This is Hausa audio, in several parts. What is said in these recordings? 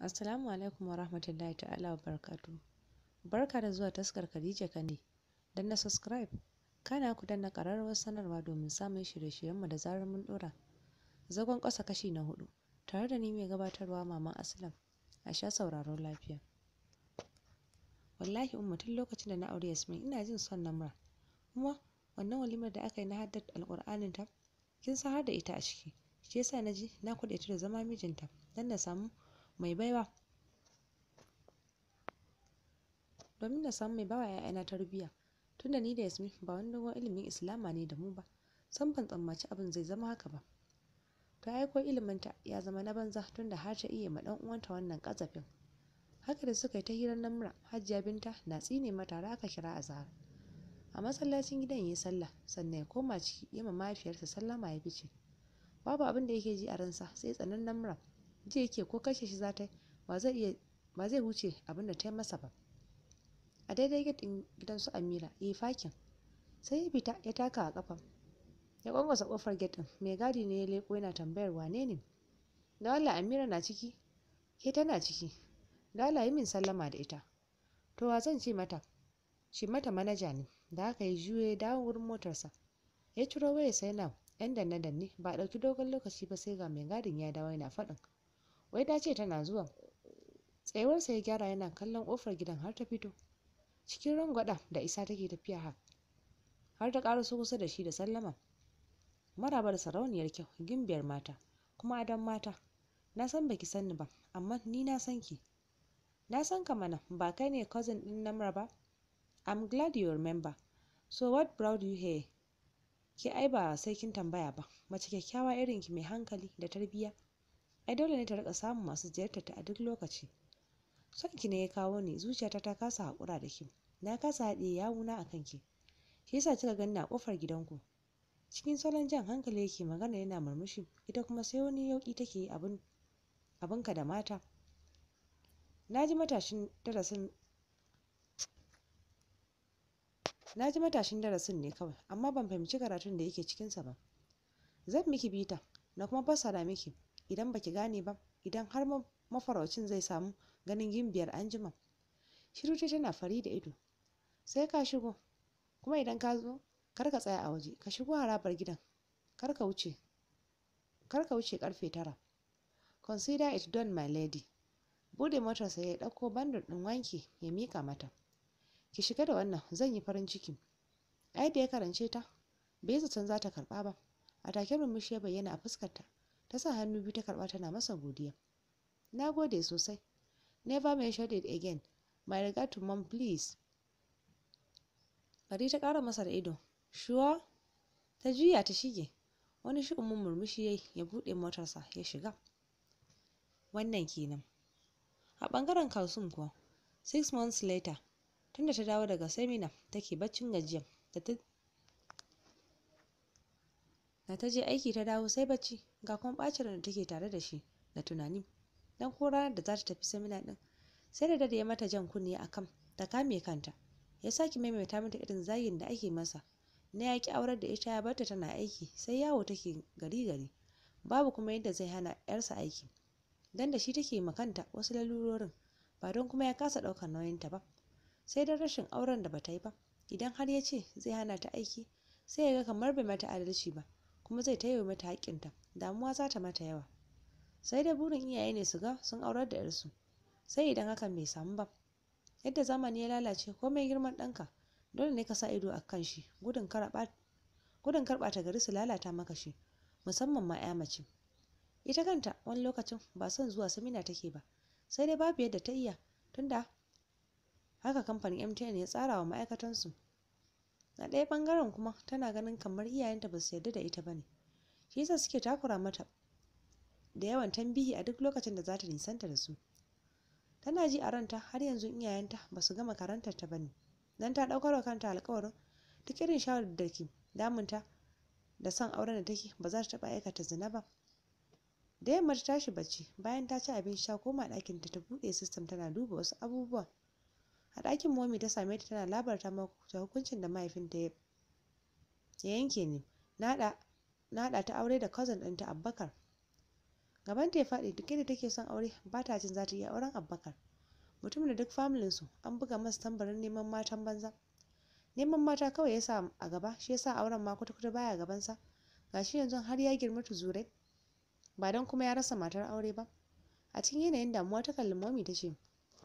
Assalamu alaikum wa rahmatullahi ta'ala wa barakatuhu. Barka da zuwa taskar Khadija Kande. Dan na subscribe, kana ku danna ƙararrawar sanarwa domin samun shirye-shiryenmu da zarar mun ɗora. Zagon ƙasa kashi na hudu, tare da ni mai gabatarwa Maman Aslam. A sha sauraron lafiya. Wallahi umma tun lokacin da na aure Yasmin ina jin son Namra. Kuma wannan walimar da aka yi na haddar alƙur'anin ta, kin san har da ita a ciki. Shi yasa na ji na kuɗe ta da zama mijinta dan na samu mai baiwa domin na samu mai bawa ‘ya'yana tarbiyya tunda ni da Yasmin ba wani dogon ilimin Islama ne da mu ba san ban tsammaci abin zai zama haka ba ta aiko iliminta ya zama na banza tunda har ta iya ma ɗan uwanta wannan ƙazafin haka da suka yi ta hirar namra hajiya binta na tsine mata har aka kira azahar a masallacin gidan yi sallah sannan ya koma ciki ya ma mahaifiyarsa sallama ya fice babu abin da yake ji a ransa sai tsanan namra ji yake ko kashe shi za ta ba zai iya ba zai wuce abin da ta yi masa ba a daidai gidan gidan su amira ya yi fakin sai ya fita ya taka a kafa ya kwankwasa kofar gate din mai gadi ne ya leko yana tambayar wane ne da Allah amira na ciki ke tana ciki da Allah yi min sallama da ita to wa zan ce mata shi mata manaja ne da haka ya juyo ya dawo wurin motarsa ya ciro waya sai na yan danne danne ba a ɗauki dogon lokaci ba sai ga mai gadin ya dawo yana faɗin wai ta ce tana zuwa tsayuwarsa ya gyara yana kallon ƙofar gidan har ta fito cikin rangwada da isa take tafiya har har ta ƙaraso kusa da shi da sallama maraba da sarauniyar kyau gimbiyar mata kuma adon mata na san baki san ni ba amma ni na san ki na san ka mana ba kai ne cousin din namra ba i'm glad you remember so what brought you here ki ai ba sai kin tambaya ba mace kyakkyawa irin ki mai hankali da tarbiyya ai dole ne ta rika samun masu ziyartar ta a duk lokaci son ki ne ya kawo ni zuciyata ta kasa haƙura da ki na kasa haɗe yawuna a kanki shi yasa kika ganni a ƙofar gidanku cikin salon jan hankali yake magana yana murmushi ita kuma sai wani yauƙi take yi abin abinka da mata na ji matashin darasin na ji matashin darasin ne kawai amma ban fahimci karatun da yake cikinsa ba zan miki bita na kuma fassara miki idan baki gane ba idan har mafaraucin zai samu ganin gimbiyar anjima shiru ce tana fari da ido sai ka shigo kuma idan ka zo kar ka tsaya a waje ka shigo harabar gidan kar ka wuce kar ka wuce karfe tara consider it done my lady bude motarsa ya ɗauko bandar ɗin wanki ya mika mata ki shiga da wannan zan yi farin ciki ai da ya karance ta bai zaton za ta karɓa ba a take murmushi ya bayyana a fuskarta ta sa hannu biyu ta karɓa tana masa godiya na gode sosai never mention it again my regard to mom please bari ta ƙara masa da ido sure ta juya ta shige wani shi'umin murmushi yayi ya buɗe motarsa ya shiga wannan kenan a ɓangaren kalsum kuwa six months later tunda ta dawo daga semina take baccin gajiya da ta da ta je aiki ta dawo sai bacci ga kuma ɓacin da take tare da shi da tunani dan ko ranar da za ta tafi semina din sai da dade ya mata jan kunne akan ta kame kanta ya sake maimaita mata irin zagin da ake masa na yaƙi aurar da ita ya barta tana aiki sai yawo take gari gari babu kuma yadda zai hana yarsa aiki dan da shi take makanta wasu lalurorin ba don kuma ya kasa ɗaukar nauyinta ba sai dan rashin auren da bata yi ba idan har ya ce zai hana ta aiki sai ya ga kamar bai mata adalci ba kuma zai taiwa mata haƙƙinta damuwa za ta mata yawa sai dai burin iyaye ne su ga sun aurar da yarsu sai idan hakan bai samu ba yadda zamani ya lalace komai girman ɗanka dole ne ka sa ido a kan shi gudun karɓa ta gari su lalata maka shi musamman ma ya mace ita kanta wani lokacin ba son zuwa samina take ba sai dai babu yadda ta iya tunda haka kamfanin mtn ya tsara wa ma'aikatansu a ɗaya ɓangaren kuma tana ganin kamar iyayenta ba su yarda da ita ba ne shi yasa suke takura mata da yawan tambihi a duk lokacin da za ta nisanta da su tana ji a ranta har yanzu iyayenta ba su gama karantar ta bane dan ta ɗaukar wa kanta alƙawarin duk irin shawarar da ke damunta da son auren da take ba za ta taɓa aikata zina ba da yamma ta tashi bacci bayan ta ci abinci ta koma ɗakin ta ta buɗe sistem tana duba wasu abubuwa a ɗakin momi ta same ta tana labarta mata hukuncin da mahaifinta ya yanke ne na haɗa ta aure da cousin ɗinta Abubakar gaban ta ya faɗi duk da take son aure ba ta jin za ta iya auren abbakar mutum da duk familin su an buga masa tambarin neman matan banza neman mata kawai ya sa a gaba shi yasa auren ma kwata-kwata baya gabansa gashi yanzu har ya girma tuzurai ba don kuma ya rasa matar aure ba a cikin yanayin damuwa ta kalli momi ta ce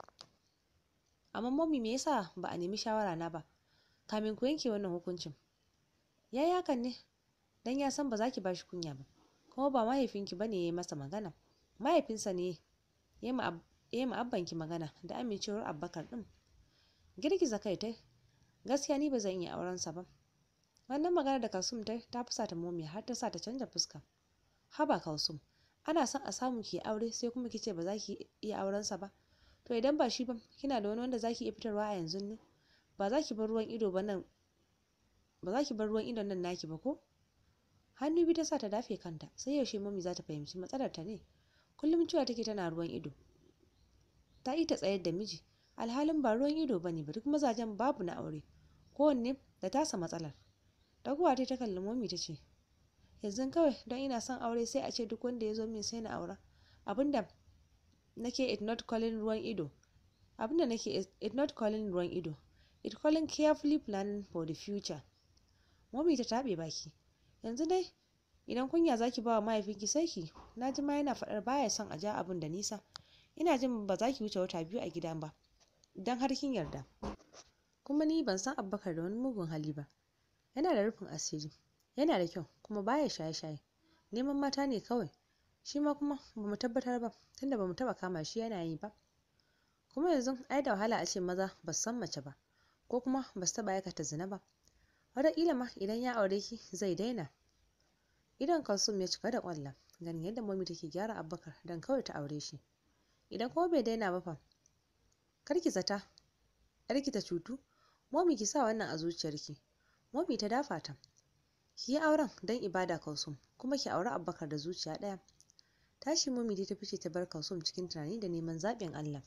amma momi me yasa ba a nemi shawara na ba kamin ku yanke wannan hukuncin ya yi hakan ne dan ya san ba za ki ba shi kunya ba kuma ba mahaifinki ba ne ya yi masa magana mahaifinsa ne ya yi ma abbanki magana da amincewar abbakar ɗin girgiza kai ta gaskiya ni ba zan iya aurensa ba wannan magana da kalsum ta ta fusa ta momi har ta sa ta canza fuska haba kalsum ana son a samu ki aure sai kuma kice ba za ki iya aurensa ba to idan ba shi ba kina da wani wanda za ki iya fitarwa a yanzu ne ba za ki bar ruwan ido ba nan ba za ki bar ruwan idon nan naki ba ko hannu biyu ta sa ta dafe kanta sai yaushe mami za ta fahimci matsalar ta ne kullum cewa take tana ruwan ido ta yi ta tsayar da miji alhalin ba ruwan ido bane ba duk mazajen babu na aure kowanne da tasa matsalar daguwa ta kalli momi ta ce yanzu kawai don ina son aure sai a ce duk wanda ya zo min sai na aura abinda nake it not calling ruwan ido abinda nake it not calling ruwan ido it calling carefully planning for the future momi ta taɓe baki yanzu dai idan kunya zaki ba wa mahaifinki sai ki na ji ma yana faɗar baya son a ja abin da nisa ina jin ba za ki wuce wata biyu a gida ba idan har kin yarda kuma ni ban san abbakar da wani mugun hali ba yana da rufin asiri yana da kyau kuma baya shaye-shaye neman mata ne kawai shi ma kuma ba mu tabbatar ba tunda ba mu taɓa kama shi yana yi ba kuma yanzu ai da wahala a ce maza ba su san mace ba ko kuma ba su taɓa aikata zina ba wataƙila ma idan ya aure ki zai daina idan kalsum ya cika da ƙwallon ganin yadda mami take gyara abbakar don kawai ta aure shi idan kuma bai daina ba fa kar ki zata yarki ta cutu momi ki sa wannan a zuciyarki momi ta dafa ta ki yi auren don ibada kalsum kuma ki auri abbakar da zuciya ɗaya tashi momi dai ta fice ta bar kalsum cikin tunani da neman zaɓin allah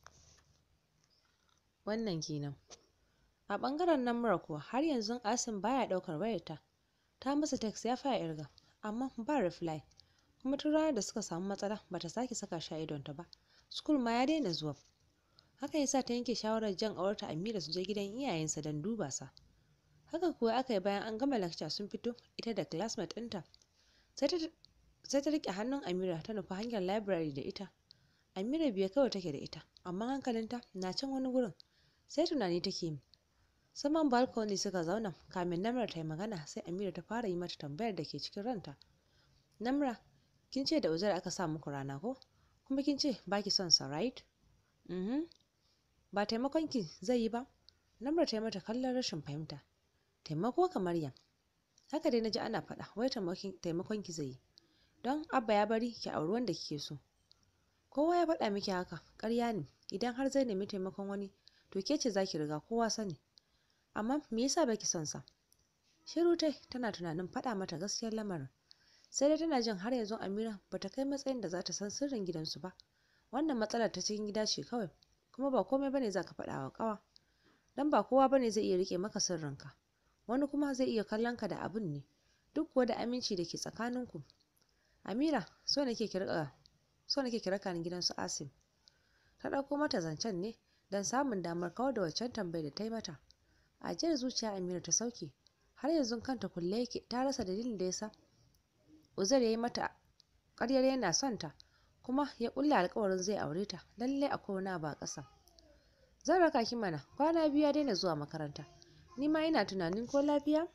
wannan kenan a ɓangaren namura kuwa har yanzu asim baya ɗaukar wayarta ta masa text ya fara irga amma ba reply kuma tun ranar da suka samu matsala bata sake saka shi a idonta ba school ma ya daina zuwa haka yasa ta yanke shawarar jan aurata Amira su je gidan iyayensa don duba sa haka kuwa aka yi bayan an gama lecture sun fito ita da classmate ɗinta sai ta riƙe hannun Amira ta nufi hanyar library da ita Amira biye kawai take da ita amma hankalinta na can wani gurin sai tunani take yi saman balcony suka zauna kamin namra ta yi magana sai amira ta fara yi mata tambayar da ke cikin ranta namra kin ce da uzair aka sa muku rana ko kuma kin ce ba ki son sa right mhm ba taimakon ki zai yi ba namra ta yi mata kallon rashin fahimta taimako kamar yan haka dai naji ana faɗa wai taimakon ki zai yi don abba ya bari ki auri wanda kike so kowa ya faɗa miki haka ƙarya ne idan har zai nemi taimakon wani to ke ce za ki riga kowa sani amma me yasa baki son sa shiru tai tana tunanin faɗa mata gaskiyar lamarin sai dai tana jin har yanzu Amira bata kai matsayin da za ta san sirrin gidansu ba wannan matsalar ta cikin gida ce kawai kuma ba komai bane za ka faɗa wa ƙawa dan ba kowa bane zai iya rike maka sirrinka wani kuma zai iya kallon ka da abun ne duk kuwa da aminci da ke tsakaninku Amira so nake ki rika so nake ki raka ni gidan su Asim ta ɗauko mata zancen ne don samun damar kawar da waccan tambayar da ta yi mata ajiyar zuciya Amira ta sauke har yanzu kanta kulle yake ta rasa dalilin da yasa Uzair ya yi mata ƙaryar yana son ta kuma ya ƙulla alƙawarin zai aure ta lallai akwai wani abu a ƙasa zan raka ki mana kwana biyu ya daina zuwa makaranta ni ma ina tunanin ko lafiya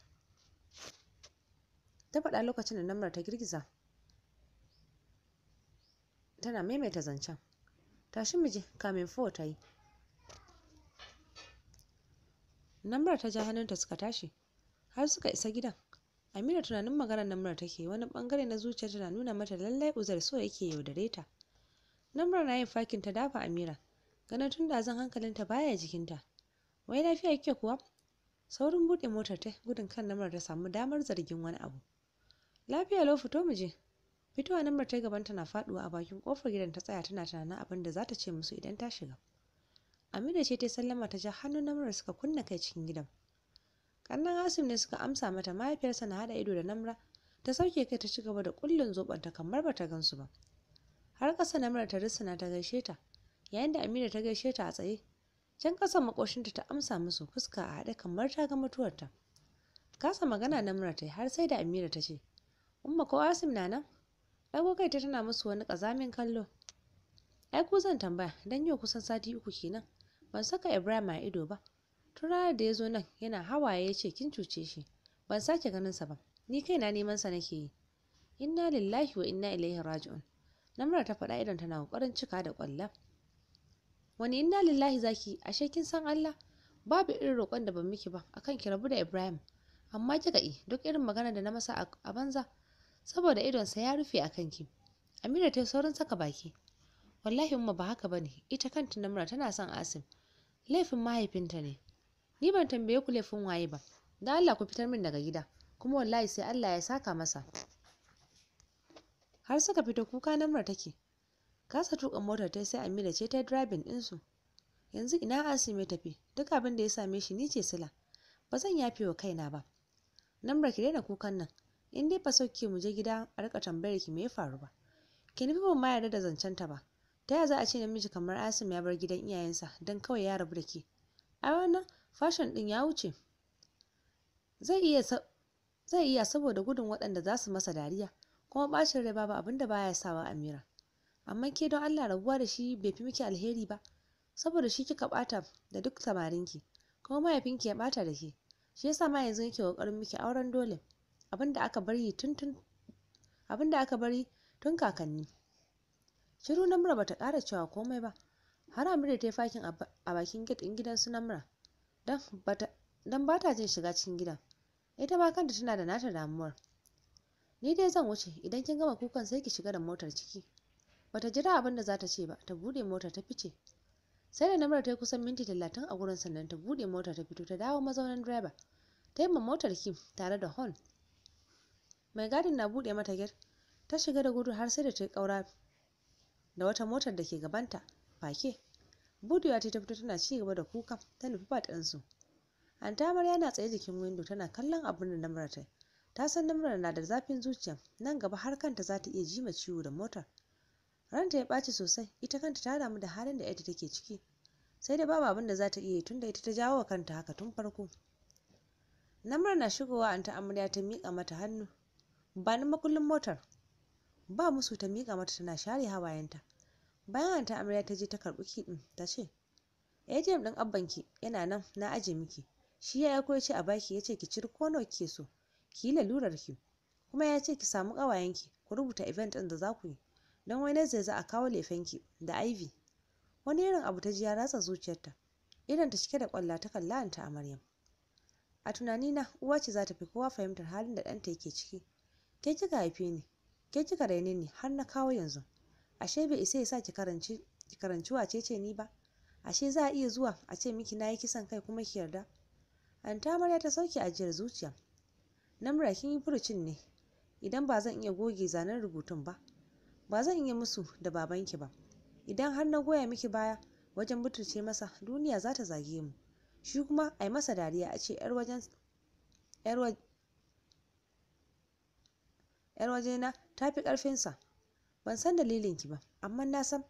ta faɗa lokacin da namar ta girgiza tana maimaita zancen tashi mu je kamin fo ta yi namar ta ja hannunta suka tashi har suka isa gidan Amira tunanin maganar Namra take wani bangare na zuciyarta na nuna mata lallai Uzair so yake yaudare ta. Namra na yin fakin ta dafa Amira, ganin tun da zan hankalinta baya jikinta. Wai lafiya kike kuwa? Saurin buɗe motar ta gudun kan Namra ta samu damar zargin wani abu. Lafiya lau fito mu je. Fitowa Namra ta gaban na faduwa a bakin kofar gidan ta tsaya tana tunanin abin da za ta ce musu idan ta shiga. Amira ce ta sallama ta ja hannun Namra suka kunna kai cikin gidan. kannan asim ne suka amsa mata mahaifiyarsa na hada ido da namra ta sauke kai ta ci gaba da kullun zobanta kamar bata gansu ba har ƙasa namra ta rissana ta gaishe ta yayin da amira ta gaishe ta a tsaye can ƙasan makoshinta ta amsa musu fuska a haɗe kamar ta ga mutuwarta kasa magana namra ta har sai da amira ta ce umma ko asim na nan ɗago kai ta tana musu wani ƙazamin kallo ai ku zan tambaya dan yau kusan sati uku kenan ban saka ibrahim a ido ba tun ranar da ya zo nan yana hawaye ya ce kin cuce shi ban sake ganin sa ba ni kaina neman sa nake yi inna lillahi wa inna ilaihi raji'un namra ta faɗa idan tana ƙoƙarin cika da ƙwalla wani inna lillahi zaki ashe kin san Allah babu irin roƙon da ban miki ba akan ki rabu da Ibrahim amma kika yi duk irin magana da na masa a banza saboda idonsa ya rufe a kanki Amira ta saurin saka baki wallahi umma ba haka bane ita kanta namra tana son Asim laifin mahaifinta ne ni ban tambaye ku laifin waye ba dan Allah ku fitar min daga gida kuma wallahi sai Allah ya saka masa har suka fita kuka namra take kasa tuka motar ta sai Amira ce ta driving din su yanzu ina Asim ya tafi duk abin da ya same shi ni ce sila ba zan yafe wa kaina ba namra ki daina kukan nan in dai fa sauke mu je gida a rika tambayar ki me ya faru ba ki nufi ban ma yarda da zancen ta ba ta yaya za a ce namiji kamar Asim ya bar gidan iyayensa don kawai ya rabu da ke a wannan fashion din ya wuce zai iya zai iya saboda gudun waɗanda za su masa dariya kuma bacin rai babu abin da baya sawa Amira amma ke don Allah rabuwa da shi bai fi miki alheri ba saboda shi kika bata da duk samarinki kuma mahaifinki ya bata da ke shi yasa ma yanzu yake kokarin miki auren dole abin da aka bari tun tun abin da aka bari tun kakanni shiru namra bata ƙara cewa komai ba har Amira ta yi fakin a bakin gate ɗin gidan su namra dan bata dan bata jin shiga cikin gidan ita ma kanta tana da nata damuwar ni dai zan wuce idan kin gama kukan sai ki shiga da motar ciki bata jira abin da za ta ce ba ta bude motar ta fice sai da namar ta yi kusan minti talatin a gurin sannan ta bude motar ta fito ta dawo mazaunin direba ta yi ma motar ki tare da horn mai gadin na bude mata gate ta shiga da gudu har sai da ta yi kaura da wata motar da ke gabanta fake budewa ta fito tana ci gaba da kuka ta nufi fat ɗinsu anta amarya na tsaye jikin windo tana kallon abin da namar ta ta san namar na da zafin zuciya nan gaba har kanta za ta iya jima ciwo da motar ranta ya ɓaci sosai ita kanta ta damu da halin da ita take ciki sai da babu abin da za ta iya yi tunda ita ta jawo wa kanta haka tun farko namar na shigowa anta amarya ta miƙa mata hannu ba ni makullin motar ba musu ta miƙa mata tana share hawayenta bayan anta amarya ta je ta karɓi kiɗin ta ce ATM ɗin abbanki yana nan na aje miki shi ya aiko ya ce a baki ya ce ki ciri ko nawa kike so ki yi lalurar ki kuma ya ce ki samu ƙawayenki ku rubuta event ɗin da za ku yi don wani zai za a kawo lefenki da ivy wani irin abu ta ji ya ratsa zuciyarta idan ta cike da kwalla ta kalla anta amaryam a tunanina uwa ce za ta fi kowa fahimtar halin da ɗanta yake ciki ke kika haife ni ke kika raine ni har na kawo yanzu ashe bai isa ya sa ki karanci ki karanci wace ce ni ba ashe za a iya zuwa a ce miki na yi kisan kai kuma ki yarda anta amarya ta sauke ajiyar zuciya namra kin yi furucin ne idan ba zan iya goge zanen rubutun ba ba zan iya musu da babanki ba idan har na goya miki baya wajen butulce masa duniya za ta zage mu shi kuma a yi masa dariya a ce yar wajen yar wajena ta fi ƙarfinsa ban san dalilinki ba amma na san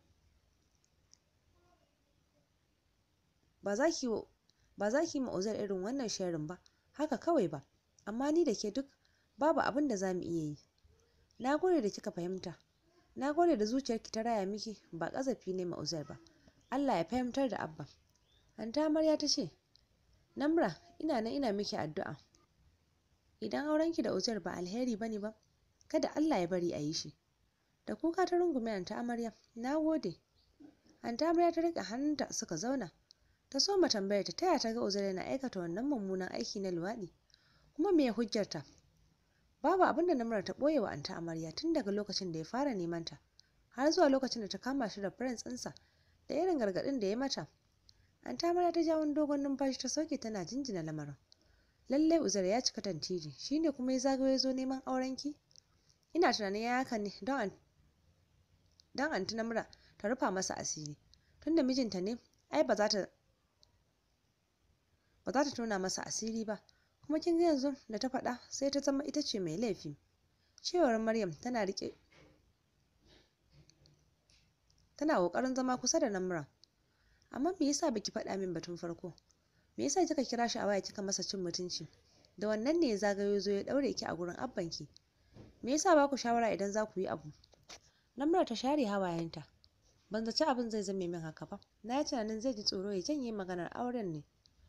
ba za ki ba za ki ma'uzar irin wannan sharin ba haka kawai ba amma ni da ke duk babu abin da za mu iya yi na gode da kika fahimta na gode da zuciyarki ta raya miki ba ƙazafi ne ma'uzar ba allah ya fahimtar da abba anta amarya ta ce namra ina nan ina miki addu'a idan aurenki da uzair ba alheri bane ba kada allah ya bari a yi shi da kuka ta rungume anta amarya na gode anta amarya ta riƙe hannunta suka zauna ta soma tambayar ta taya ta ga uzair yana aikata wannan mummunan aiki na luwaɗi kuma me hujjarta babu abin da namrar ta ɓoye wa anta amarya tun daga lokacin da ya fara neman ta har zuwa lokacin da ta kama shi da prince ɗinsa da irin gargaɗin da ya mata anta amarya ta ja wani dogon numfashi ta sauke tana jinjina lamarin lallai uzair ya cika tantiri shine kuma ya zagayo ya zo neman aurenki ina tunanin ya haka ne don don anti namra ta rufa masa asiri tunda mijinta ne ai ba za ta ba za ta tona masa asiri ba kuma kin ga yanzu da ta faɗa sai ta zama ita ce mai laifi cewar maryam tana riƙe tana ƙoƙarin zama kusa da namura amma me yasa baki faɗa min batun farko me yasa kika kira shi a waya kika masa cin mutunci da wannan ne ya zagayo zo ya ɗaure ki a gurin abbanki me yasa ba ku shawara idan za ku yi abu namura ta share hawayenta ban zaci abin zai zame min haka ba na yi tunanin zai ji tsoro ya janye maganar auren ne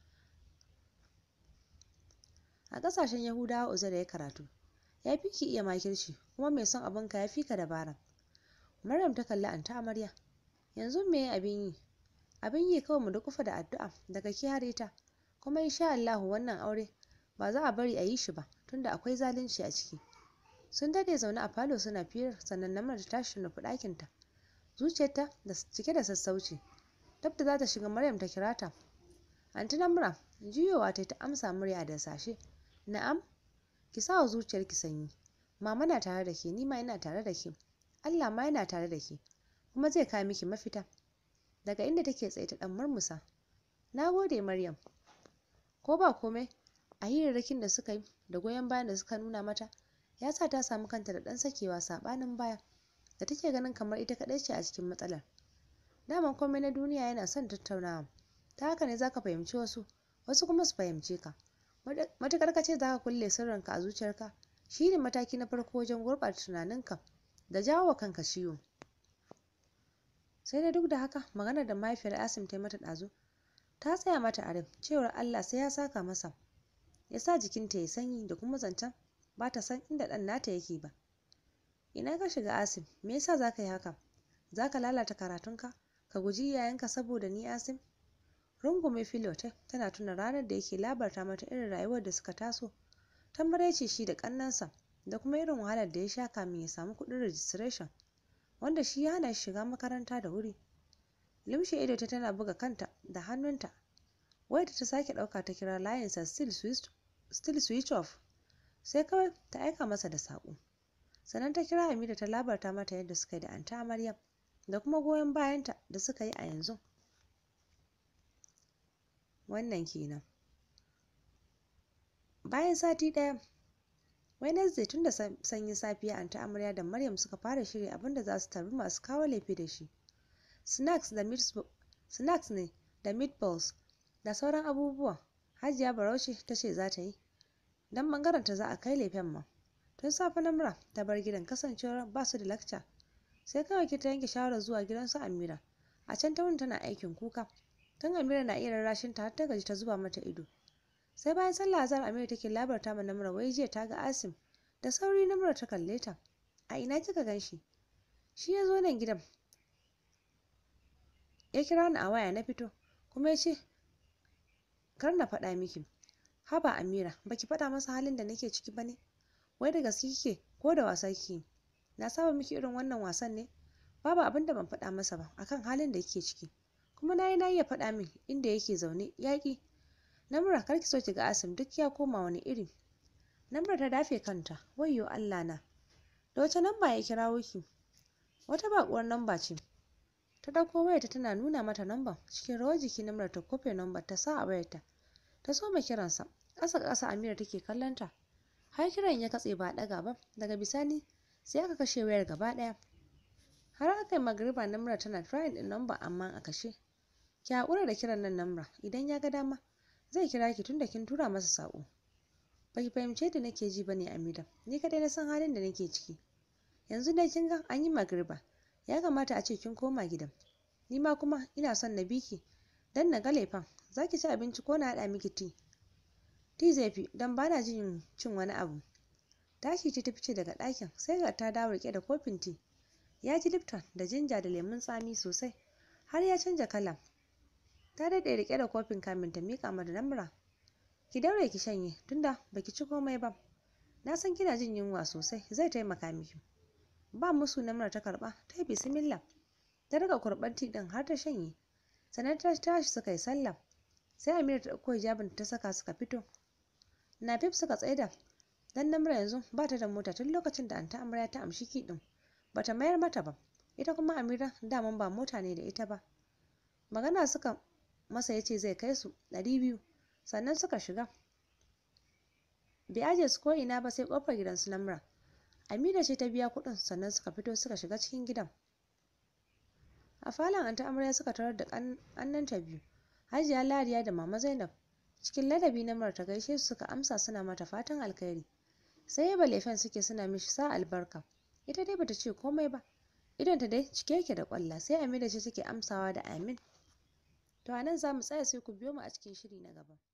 a ƙasashen yahudawa uzair ya karatu ya fi ki iya makirci kuma mai son abinka ya fi ka dabara maryam ta kalli anta amarya yanzu me abin yi abin yi kawai mu dukufa da addu'a daga ki har ita kuma insha Allahu wannan aure ba za a bari a yi shi ba tunda akwai zalunci a ciki sun dade zaune a falo suna firar sannan namar ta tashi nufi ɗakinta zuciyarta da cike da sassauci dab da za ta shiga maryam ta kira ta anti namra juyowa ta ta amsa murya da sashe na'am ki sa wa zuciyarki sanyi mama na tare da ke ni ma ina tare da ke Allah ma yana tare da ke kuma zai kawo miki mafita daga inda take tsaye ta dan murmusa na gode maryam ko ba komai a hirarrakin da suka yi da goyon bayan da suka nuna mata ya sa ta samu kanta da ɗan sakewa saɓanin baya da take ganin kamar ita kaɗai ce a cikin matsalar daman komai na duniya yana son tattaunawa ta haka ne zaka fahimci wasu wasu kuma su fahimce ka matuƙar ka ce zaka kulle sirrinka a zuciyarka shi ne mataki na farko wajen gurɓata tunaninka da jawo wa kanka ciwo sai dai duk da haka maganar da mahaifiyar asim ta yi mata ɗazu ta tsaya mata a rai cewar allah sai ya saka masa ya sa jikinta ya sanyi da kuma zancen ba ta san inda ɗan nata yake ba ina ka shiga asim me yasa za ka yi haka za ka lalata karatunka ka guji iyayenka saboda ni asim rungume filote tana tuna ranar da yake labarta mata irin rayuwar da suka taso ta maraice shi da ƙannansa da kuma irin wahalar da ya sha kamin ya samu kuɗin registration wanda shi ya hana shi shiga makaranta da wuri limshe ido ta tana buga kanta da hannunta wayar ta sake ɗauka ta kira layinsa still switch off sai kawai ta aika masa da saƙo sannan ta kira Hamida ta labarta mata yadda suka yi da anta Amarya da kuma goyon bayanta da suka yi a yanzu wannan kenan bayan sati ɗaya Wednesday tun da sanyin safiya anta Amarya da Maryam suka fara shirya abin da za su tarbi masu kawo laifi da shi snacks da snacks ne da meatballs da sauran abubuwa Hajiya Barauce ta ce za ta yi don ɓangarenta za a kai lefen ma tun safe namra ta bar gidan kasancewar ba su da lakca sai kawai ki ta yanke shawarar zuwa gidan su Amira a can ta wuni tana aikin kuka tun Amira na iya rarrashin ta har ta gaji ta zuba mata ido sai bayan sallah azhar Amira take labarta ma namra wai jiya ta ga Asim da sauri namra ta kalle ta a ina kika gan shi shi ya zo nan gidan ya kira ni a waya na fito kuma ya ce kar na faɗa miki haba Amira baki faɗa masa halin da nake ciki ba ne wai da gaske kike ko da wasa kike na saba miki irin wannan wasan ne babu abin da ban faɗa masa ba akan halin da kike ciki kuma nayi na iya faɗa min inda yake zaune yaƙi namura kar ki so ki ga asim duk ya koma wani iri namura ta dafe kanta wayyo Allah na da wace namba ya kirawo ki wata baƙuwar namba ce ta ɗauko wayarta tana nuna mata namba cikin rawar jiki namura ta kofe namba ta sa a wayarta ta soma kiransa ƙasa ƙasa Amira take kallon ta har kiran ya katse ba ɗaga ba daga bisani sai aka kashe wayar gaba ɗaya har aka yi magariba namra tana trying ɗin namba amma a kashe ki haƙura da kiran nan namra idan ya ga dama zai kira ki tunda kin tura masa saƙo baki fahimce da nake ji bane Amira ni kadai na san halin da nake ciki yanzu dai kin ga an yi magariba ya kamata a ce kin koma gidan ni ma kuma ina son na biki dan na ga laifin zaki ci abinci ko na haɗa miki tea Ti zai fi don ba na jin cin wani abu. Tashi ce ta fice daga ɗakin sai ga ta dawo rike da kofin ti. Ya ji Lipton da jinja da lemun tsami sosai har ya canja kala. Ta daɗe rike da kofin kamin ta miƙa mata namra. Ki daure ki shanye tunda baki ci komai ba. Na san kina jin yunwa sosai zai taimaka miki. Ba musu namra ta karɓa ta yi bisimillah. Ta riga kurɓar ti ɗin har ta shanye. Sannan ta tashi suka yi sallah. Sai Amira ta ɗauko hijabin ta saka suka fito. Nafif suka tsaida dan namra yanzu ba ta da mota tun lokacin da anta amarya ta amshi kiɗin bata mayar mata ba ita kuma Amira daman ba mota ne da ita ba magana suka masa yace zai kai su ɗari biyu sannan suka shiga bai aje su ko ina ba sai kofar gidan su namra Amira ce ta biya kuɗin sannan suka fito suka shiga cikin gidan a falon anta amarya suka tarar da ƙannanta biyu hajiya ladiya da mama zainab cikin ladabi na ta gaishe su suka amsa suna mata fatan alkhairi sai yaba lefen suke suna mishi sa albarka ita dai bata ce komai ba idonta dai cike yake da kwalla sai amina ce take amsawa da amin to anan za mu tsaya sai ku biyo mu a cikin shiri na gaba